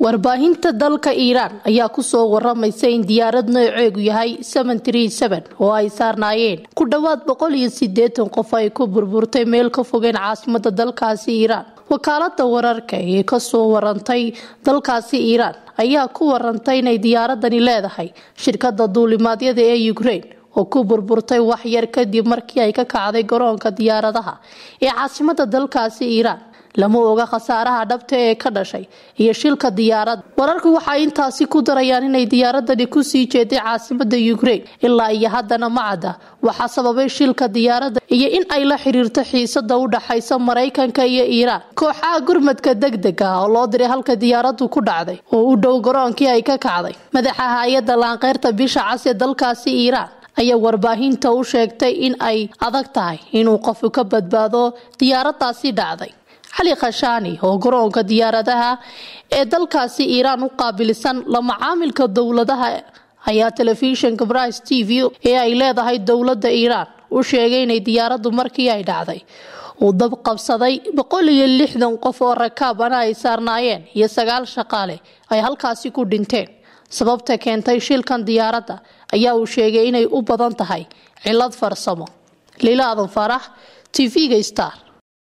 warbaahinta dalka iiraan ayaa kusoo waramaysa in diyaarad nooceegu yahay oo ay saarnaayeen ku dhowaad boqol iyo sideetan qof ay ku burburtay meel ka fogeen caasimada dalkaasi iiraan wakaalada wararka ee kasoo warantay dalkaasi iiraan ayaa ku warantay inay diyaaradani leedahay shirkada duulimaadyada ee ukraine oo ku burburtay waxyar kadib markii ay ka kacday garoonka diyaaradaha ee caasimada dalkaasi iiraan lama oga khasaaraha dhabta ee ka dhashay iyo shilka diyaaradda wararku waxay intaasi ku darayaan inay diyaaradani kusii jeeday caasimada ukraine ilaa iyo haddana ma cadda waxaa sababay shilka diyaaradda iyo in ay la xiriirto xiisada u dhaxaysa maraykanka iyo iiraan kooxaha gurmadka degdega ah oo loo diray halka diyaaraddu ku dhacday oo u dhow garoonkii ay ka kacday madaxa hay-adda laanqeyrta bisha cas ee dalkaasi iiraan ayaa warbaahinta u sheegtay in ay adag tahay inuu qofku ka badbaado diyaaradaasi dhacday cali khashaani oo garoonka diyaaradaha ee dalkaasi iiraan u qaabilisan la macaamilka dowladaha ayaa telefishinka brise t v ee ay leedahay dowladda iiraan u sheegay inay diyaaraddu markii ay dhacday uu dab qabsaday boqol iyo lixdan qof oo rakaabana ay saarnaayeen iyo sagaal shaqaale ay halkaasi ku dhinteen sababta keentay shilkan diyaaradda ayaa uu sheegay inay u badan tahay cilad farsamo lila adan farax t v-ga star